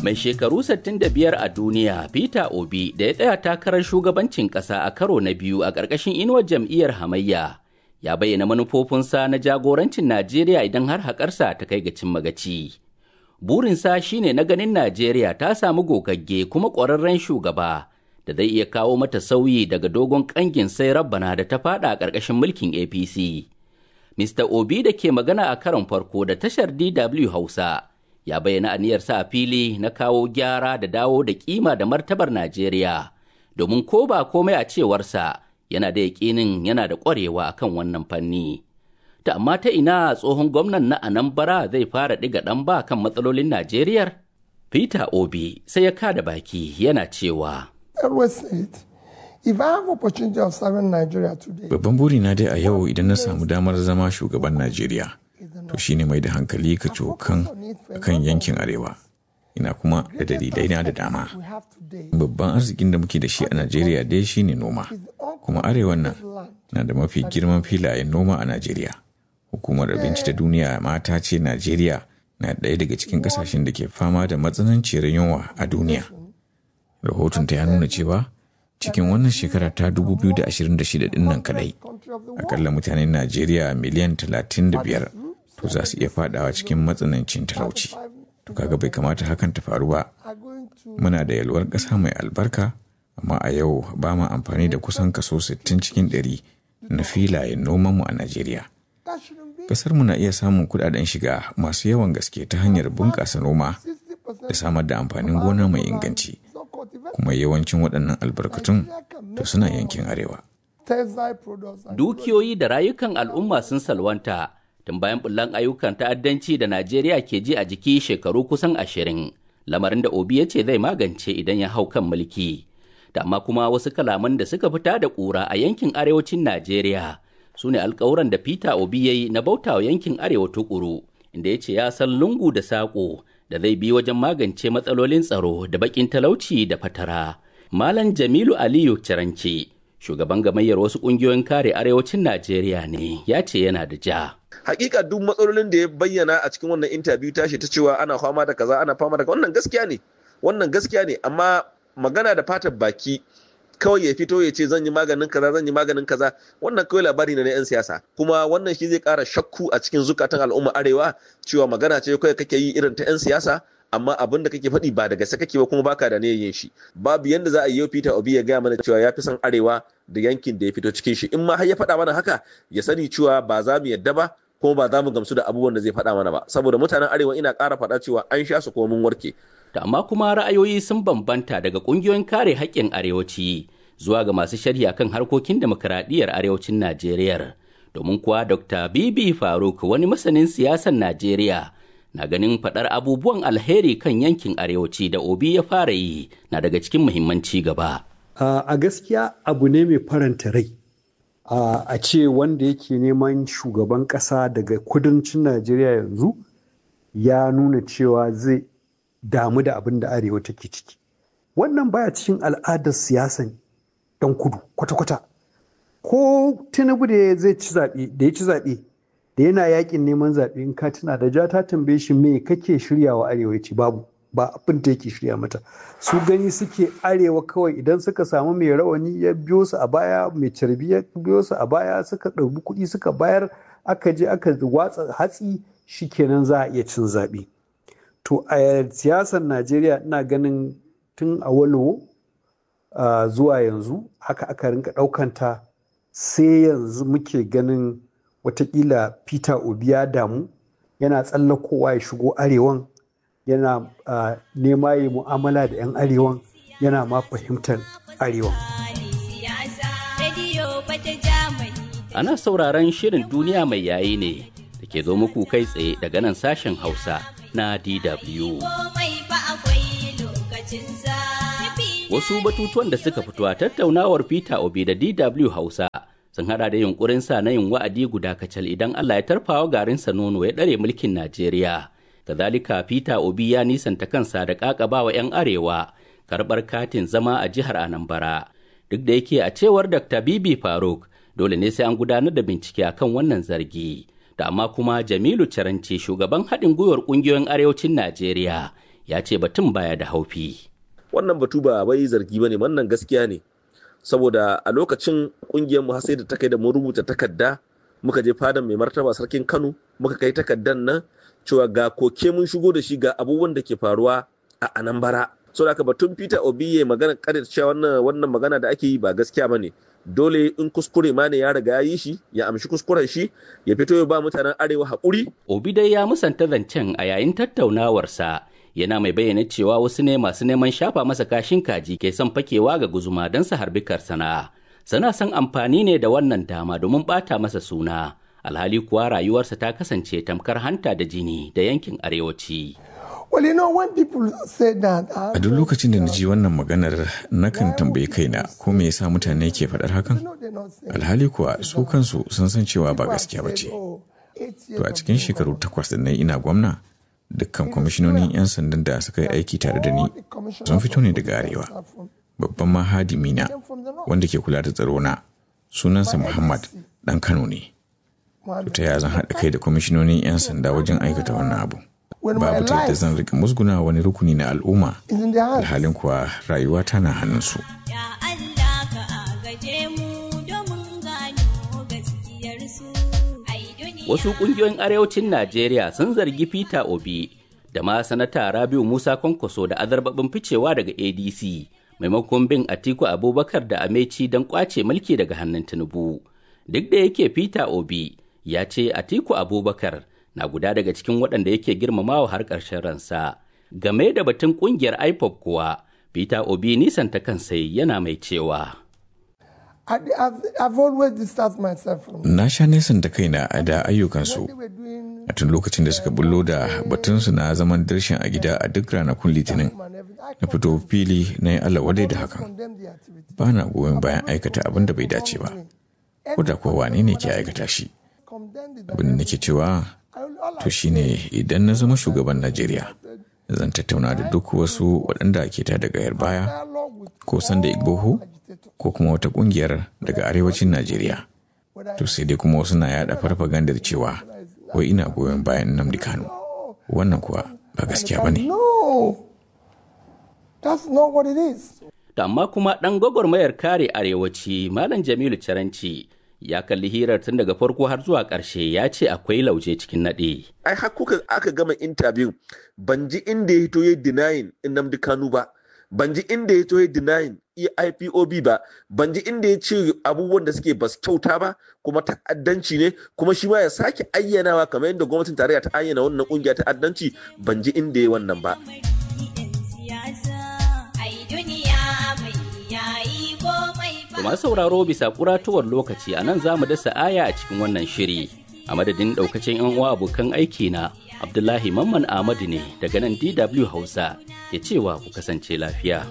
Mai shekaru 65 a duniya Peter Obi da ya tsaya takarar shugabancin ƙasa a karo na biyu a ƙarƙashin inuwar jam'iyyar hamayya ya bayyana manufofinsa na jagorancin Najeriya idan har haƙarsa ta kai ga cin magaci. Burinsa shine na ganin Najeriya ta samu gogagge kuma ƙwararren shugaba da zai iya kawo mata sauyi daga dogon ƙangin sai rabbana da ta faɗa a ƙarƙashin mulkin APC. Mr. Obi da ke magana a karon farko da tashar DW Hausa ya bayyana aniyarsa a fili na kawo gyara da dawo da kima da martabar Najeriya domin ko ba komai a cewarsa yana da yaƙinin yana da ƙwarewa akan wannan fanni. Ta amma ta ina tsohon gwamnan na Anambra zai fara ɗiga ɗan ba kan matsalolin Najeriya? Peter Obi sai ya kada baki yana cewa. Babban burina dai a yau idan na samu damar zama shugaban Najeriya, to shine mai da hankali ka cokan kan yankin Arewa. Ina kuma da dalilai na da dama. Babban arzikin da muke da shi a Najeriya dai shine noma, kuma Arewan nan na da mafi girman filayen noma a Najeriya. Hukumar Abinci ta Duniya mata ce Najeriya na ɗaya daga cikin ƙasashen da ke fama da matsananciyar yunwa a duniya. Rahoton ta ya nuna cewa cikin wannan shekara ta 2026 din nan kadai akalla mutanen najeriya miliyan 35 to za su iya fadawa cikin matsanancin talauci to kaga bai kamata hakan ta faru ba muna da yalwar ƙasa mai albarka amma a yau ba ma amfani da kusan kaso 60 cikin 100 na filayen nomanmu a najeriya ƙasarmu na iya samun kudaden shiga masu yawan gaske ta hanyar bunƙasa noma da samar da amfanin gona mai inganci kuma yawancin waɗannan albarkatun to suna yankin arewa. Dukiyoyi da rayukan al'umma sun salwanta tun bayan bullan ayyukan ta'addanci da Najeriya ke ji a jiki shekaru kusan ashirin, lamarin da Obi ya ce zai magance idan ya hau kan mulki. Da amma kuma wasu kalaman da suka fita da ƙura a yankin arewacin Najeriya su ne alkawuran da Peter Obi ya yi na bautawa yankin arewa tukuru, inda ya ce ya san lungu da saƙo da zai bi wajen magance matsalolin tsaro da bakin talauci da fatara. Malam Jamilu Aliyu Ciranci, shugaban gamayyar wasu ƙungiyoyin kare arewacin Najeriya ne, ya ce yana da ja. Hakika duk matsalolin da ya bayyana a cikin wannan intabiyu tashi ta cewa ana fama da kaza ana fama da wannan gaskiya ne. Wannan gaskiya ne amma magana da fatar baki kawai ya fito ya ce zan yi maganin kaza zan yi maganin kaza wannan kawai labari ne na 'yan siyasa kuma wannan shi zai kara shakku a cikin zukatan al'umma arewa cewa magana ce kawai kake yi irin ta 'yan siyasa amma abin da kake faɗi ba da gaske kake ba kuma baka da niyyar yin shi babu yanda za a yi Peter Obi ya gaya mana cewa ya fi son arewa da yankin da ya fito cikin shi in ma har ya faɗa mana haka ya sani cewa ba za mu yadda ba kuma ba za mu gamsu da abubuwan da zai faɗa mana ba saboda mutanen arewa ina ƙara faɗa cewa an sha su kuma mun warke da amma kuma ra'ayoyi sun bambanta daga ƙungiyoyin kare haƙƙin arewaci zuwa ga masu sharhi akan harkokin demokuraɗiyyar arewacin Najeriya. Domin kuwa Dr. Bibi Faruk wani masanin siyasar Najeriya na ganin faɗar abubuwan alheri kan yankin arewaci da Obi ya fara yi na daga cikin muhimmanci gaba. A gaskiya abu ne mai faranta rai. A ce wanda yake neman shugaban ƙasa daga kudancin Najeriya yanzu ya nuna cewa zai damu da abin da arewa take ciki. Wannan baya cikin al'adar siyasan dan kudu kwata-kwata ko tinubu da zai ci zaɓe da ya ci zaɓe da yana yakin neman zaɓe in ka tuna da ja ta tambaye shi me kake shiryawa arewa ci babu ba abin da yake shirya mata su gani suke arewa kawai idan suka samu mai rawani ya biyo su a baya mai carbi ya biyo su a baya suka ɗauki kuɗi suka bayar aka je aka watsa hatsi shikenan za a iya cin zaɓe to a siyasar najeriya ina ganin tun a walowo Uh, zuwa yanzu haka aka rinka ɗaukanta sai yanzu muke ganin watakila peter obi ya damu yana tsallakowa ya shigo arewan yana uh, nema yi mu'amala da 'yan arewan yana ma fahimtar arewan ana sauraron shirin duniya mai yayi ne da ke zo muku kai tsaye daga nan sashen hausa na dw Wasu batutuwan da suka fito a tattaunawar Peter Obi da DW Hausa sun hada da yunkurin sa na yin wa'adi guda kacal idan Allah ya tarfawa garinsa nono ya ɗare mulkin Najeriya. Kazalika Peter Obi ya nisanta kansa da ƙaƙabawa 'yan arewa karɓar katin zama a jihar Anambra. Duk da yake a cewar Dr. Bibi Faruk dole ne sai an gudanar da bincike akan wannan zargi. Da amma kuma Jamilu Caranci shugaban haɗin gwiwar ƙungiyoyin arewacin Najeriya ya ce batun baya da haufi. Wannan batu ba wai zargi ba ne, wannan gaskiya ne. Saboda a lokacin ƙungiyarmu har sai da ta kai da mun rubuta takarda muka je fadan mai martaba sarkin Kano muka kai takardar nan cewa ga koke mun shigo da shi ga abubuwan da ke faruwa a Anambra. So da batun Peter Obi ya magana kada cewa wannan wannan magana da ake yi ba gaskiya bane. Dole in kuskure ma ne ya riga ya yi shi ya amshi kuskuren shi ya fito ya ba mutanen arewa haƙuri. Obi dai ya musanta zancen a yayin tattaunawarsa yana mai bayyana cewa wasu ne masu neman shafa masa kashin kaji ke son fakewa ga guzuma don su harbi karsana. Sana son amfani ne da wannan dama domin bata masa suna. Alhali kuwa rayuwarsa ta kasance tamkar hanta da jini da yankin arewaci. A duk lokacin da na ji wannan maganar nakan tambayi kaina ko me yasa mutane ke faɗar hakan? Alhali kuwa su kansu sun san cewa ba gaskiya ba ce. To a cikin shekaru takwas da na ina gwamna, dukkan kwamishinonin 'yan sandan da suka yi aiki tare da ni sun fito ne daga arewa. Babban mahadimi na wanda ke kula da tsaro na sunansa Muhammad ɗan Kano ne. Ta ya zan haɗa kai da kwamishinonin 'yan sanda wajen aikata wannan abu. babu ta yadda zan rika musguna wani rukuni na al'umma alhalin kuwa rayuwa tana hannunsu. Wasu ƙungiyoyin arewacin Najeriya sun zargi Peter Obi da ma sanata Rabiu Musa Kwankwaso da azarbabin ficewa daga ADC maimakon bin Atiku Abubakar da Ameci don kwace mulki daga hannun Tinubu. Duk da yake Peter Obi ya ce Atiku Abubakar na guda daga cikin waɗanda yake girmamawa har ƙarshen ransa. Game da batun ƙungiyar IPOP kuwa, Peter Obi nisan ta kansa yana mai cewa. Na sha nesan da kaina a da ayyukansu a tun lokacin da suka bullo da batunsu na zaman darshin a gida a duk ranakun litinin na fito fili na yi Allah wadai da hakan. Ba na goyon bayan aikata abin da bai dace ba, ko da kowa wane ne ke aikata shi. Abin da nake cewa to shine idan na zama shugaban Najeriya zan tattauna da duk wasu waɗanda ke ta daga yar baya ko sanda igboho ko kuma wata ƙungiyar daga arewacin Najeriya. To sai dai kuma wasu na yada farfagandar cewa wai ina goyon bayan Nnamdi Kano. Wannan kuwa ba gaskiya ba ne. Da amma kuma ɗan gwagwarmayar kare arewaci Malam Jamilu Caranci ya kalli hirar tun daga farko har zuwa ƙarshe ya ce akwai lauje cikin naɗe. Ai har kuka aka gama intabiyu ban ji inda ya hito ya denying Nnamdi Kanu ba, ban ji inda ya hito ya denying IPOB ba, ban ji inda ya ce abubuwan da suke bas kyauta ba kuma ta'addanci ne kuma shi ma ya sake ayyanawa kamar yadda gwamnatin tarayya ta ayyana wannan kungiya ta'addanci ban ji inda ya wannan ba. masu sauraro bisa kuratuwar lokaci a nan za mu dasa aya a cikin wannan shiri a madadin daukacin yan uwa abokan aiki na abdullahi mamman ahmadu ne daga nan dw hausa ke cewa ku kasance lafiya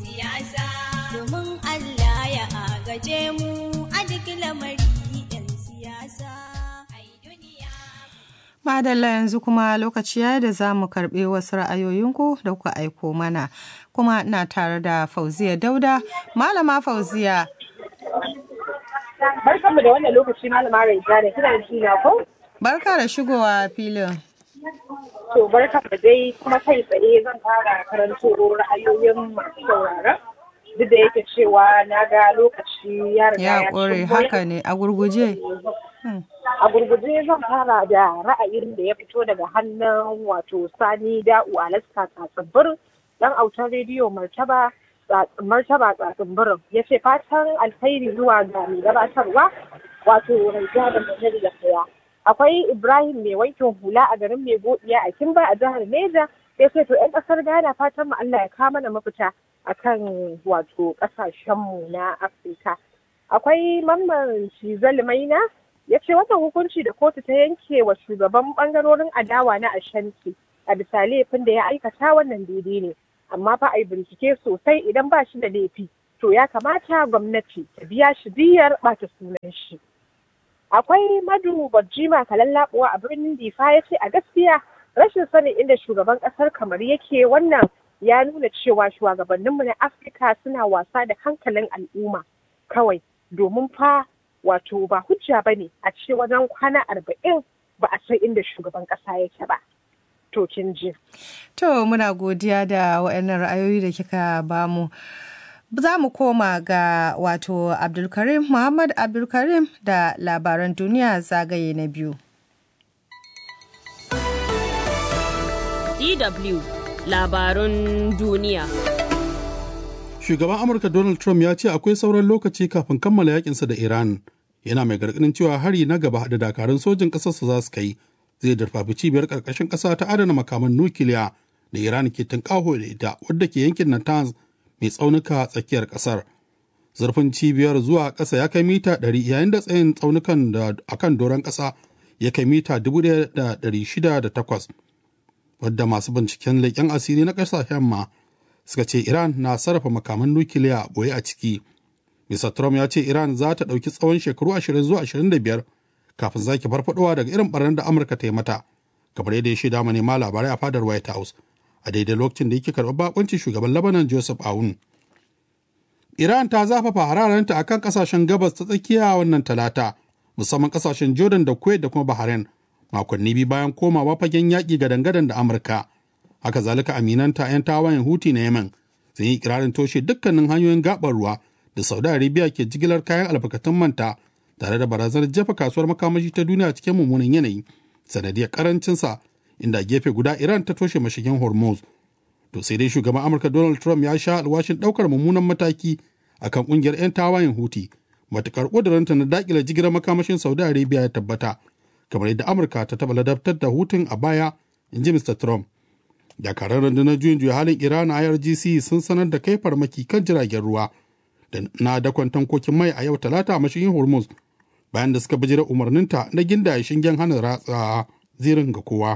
Madalla yanzu kuma lokaci ya da za mu karɓi wasu ra'ayoyinku da kuka aiko mana kuma na tare da Fauziya Dauda. Malama Fauziya. Barkanmu da wannan lokaci Malama Raija da kina da ko? Barka da shigowa filin. To barka da dai kuma kai tsaye zan fara karanto ra'ayoyin masu sauraron. Duk da yake cewa na ga lokaci ya riga Ya ƙure haka ne a gurguje. A gurguje zan fara da ra'ayin da ya fito daga hannun wato Sani Da'u Alaska Tsatsimbir dan autar rediyo Martaba Martaba Tsatsimbirin ya ce fatan alkhairi zuwa ga mai gabatarwa wato Raija da Munir da Kaya. Akwai Ibrahim mai wankin hula a garin mai godiya a Kimba a jihar Neja ya ce to 'yan ƙasar Ghana fatan mu Allah ya kawo mana mafita akan wato ƙasashenmu na Afirka. Akwai Mamman Shizal Maina ya ce wannan hukunci da kotu ta yanke wa shugaban bangarorin adawa na ashanti a bisa laifin da ya aikata wannan daidai ne amma fa a yi bincike sosai idan ba shi da laifi to ya kamata gwamnati ta biya shi biyar bata sunan shi akwai madu bajima kalallabuwa a birnin difa ya ce a gaskiya rashin sanin inda shugaban kasar kamar yake wannan ya nuna cewa shugabanninmu na afirka suna wasa da hankalin al'umma kawai domin fa wato ba hujja ba ne a ce wajen kwana arba'in ba a san inda shugaban ƙasa yake ba. to kin ji. To muna godiya da waɗannan ra'ayoyi da kika bamu. Za mu koma ga wato Abdulkarim Muhammad Abdulkarim da labaran duniya zagaye na biyu. DW labarun duniya. Shugaban Amurka Donald Trump ya ce akwai sauran lokaci kafin kammala yakinsa da Iran. Yana mai gargadin cewa hari na gaba da dakarun sojin ƙasarsa za su kai zai darfafi cibiyar ƙarƙashin ƙasa ta adana makaman nukiliya da Iran ke tunƙaho da ita wadda ke yankin Natanz mai tsaunuka tsakiyar ƙasar. Zurfin cibiyar zuwa ƙasa ya kai mita 100 yayin da tsayin tsaunukan da akan doron ƙasa ya kai mita 1,608 wadda masu binciken leƙen asiri na ƙasashen ma suka ce Iran na sarrafa makaman nukiliya boye a ciki. Mr. Trump ya ce Iran za ta ɗauki tsawon shekaru 20 zuwa 25 kafin zaki farfadowa daga irin barnar da Amurka ta yi mata, kamar yadda ya shaida manema labarai a fadar White House a daidai lokacin da yake karɓar bakuncin shugaban Lebanon Joseph Aoun. Iran ta zafafa hararenta akan kasashen gabas ta tsakiya wannan talata, musamman kasashen Jordan da Kuwait da kuma Bahrain, makonni biyu bayan komawa fagen yaƙi gadan-gadan da Amurka. haka zalika aminanta 'yan tawayen huti na yemen sun yi kirarin toshe dukkanin hanyoyin gabar ruwa da saudi arabia ke jigilar kayan albarkatun manta tare da barazanar jefa kasuwar makamashi ta duniya cikin mummunan yanayi sanadiyar karancinsa inda gefe guda iran ta toshe mashigin hormuz to sai dai shugaban amurka donald trump ya sha alwashin daukar mummunan mataki akan kungiyar 'yan tawayen huti matukar ƙuduranta na dakile jigilar makamashin saudi arabia ya tabbata kamar yadda amurka ta taɓa ladabtar da hutun a baya in ji mr trump dakarar rundunar juyin juya halin iran a irgc sun sanar da kai farmaki kan jiragen ruwa da na dakon tankokin mai a yau talata a mashigin hormuz bayan da suka bijira umarninta na gindaye shingen hana ratsa zirin ga kowa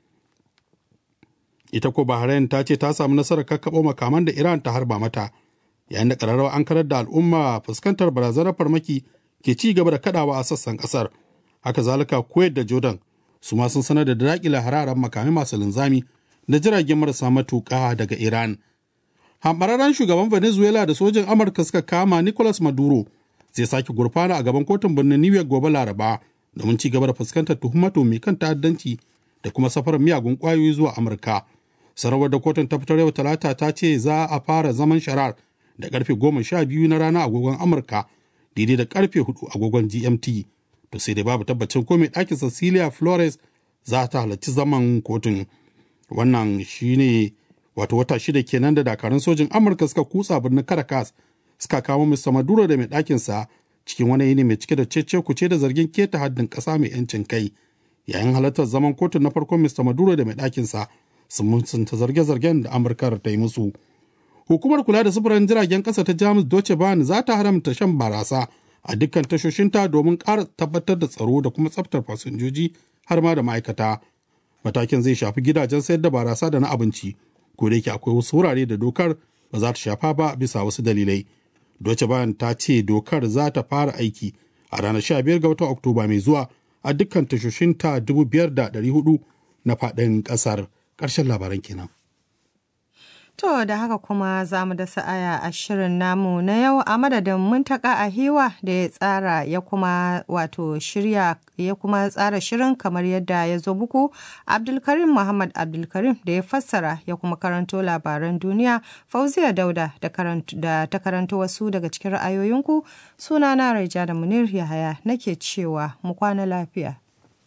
ita ko bahrain ta ce ta samu nasarar kakkaɓo makaman da iran ta harba mata yayin da ƙararrawa an karar da al'umma fuskantar barazanar farmaki ke ci gaba da kadawa a sassan ƙasar haka zalika kuwait da jordan su ma sun sanar da daƙile hararen makamai masu linzami da jiragen marasa matuƙa daga Iran. Hambararren shugaban Venezuela da sojin Amurka suka kama Nicolas Maduro zai sake gurfana a gaban kotun birnin New York gobe Laraba domin ci gaba da fuskantar tuhumatu mai kan ta'addanci da kuma safarar miyagun ƙwayoyi zuwa Amurka. Sanarwar da kotun ta fitar yau Talata ta ce za a fara zaman sharar da karfe goma sha biyu na rana agogon Amurka daidai da karfe hudu agogon GMT. To sai dai babu tabbacin ko mai ɗakin Cecilia Flores za ta halarci zaman kotun. wannan shine wato wata shida kenan da dakarun sojin amurka suka kutsa birnin caracas suka kamo mr maduro da mai ɗakinsa cikin wani yini mai cike da cece kuce da zargin keta haddin ƙasa mai yancin kai yayin halartar zaman kotun na farkon mr maduro da mai ɗakinsa sun mutunta zarge-zargen da amurkar ta yi musu hukumar kula da sufurin jiragen ƙasa ta jamus deutsche bahn za ta haramta shan barasa a dukkan tashoshinta domin ƙara tabbatar da tsaro da kuma tsaftar fasinjoji har ma da ma'aikata matakin zai shafi gidajen sayar da barasa da na abinci ko da yake akwai wasu wurare da dokar ba za ta shafa ba bisa wasu dalilai Deutsche Bahn ta ce dokar za ta fara aiki a ranar 15 ga watan Oktoba mai zuwa a dukkan tashoshinta 5,400 na faɗin ƙasar. Ƙarshen labaran kenan. To da haka kuma za mu da sa'aya a shirin namu na yau a madadin muntaka a hiwa da ya tsara ya kuma wato shirya ya kuma tsara shirin kamar yadda ya zo buku Abdulkarim Muhammad Abdulkarim da ya fassara ya kuma karanto labaran duniya Fauziya Dauda da ta karanto wasu daga cikin ra'ayoyinku sunana Raija da Munir Yahaya nake cewa mu kwana lafiya.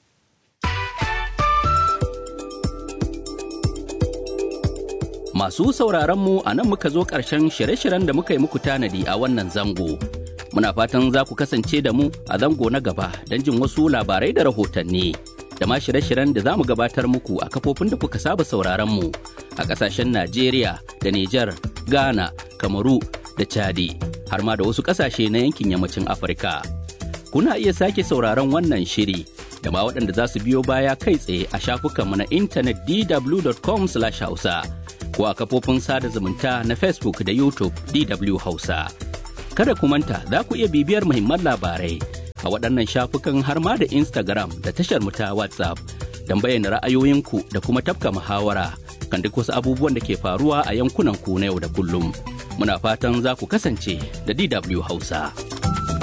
Masu sauraron mu a nan muka zo ƙarshen shirye-shiryen da muka yi muku tanadi a wannan zango. Muna fatan za ku kasance da mu a zango na gaba don jin wasu labarai da rahotanni. Da ma shirye-shiryen da za mu gabatar muku a kafofin da kuka saba sauraron mu a ƙasashen Najeriya da Nijar, Ghana, Kamaru da Chadi, har ma da wasu ƙasashe na yankin yammacin Afirka. Kuna iya sake sauraron wannan shiri da ma waɗanda za su biyo baya kai tsaye a shafukanmu na intanet dw.com/hausa. ko a kafofin sada zumunta na Facebook da YouTube DW Hausa. Kada ku manta za ku iya bibiyar muhimman labarai a waɗannan shafukan har ma da Instagram da tashar mu ta WhatsApp don bayyana ra'ayoyinku da kuma tafka muhawara kan duk wasu abubuwan da ke faruwa a yankunan ku na yau da kullum. Muna fatan za ku kasance da DW Hausa.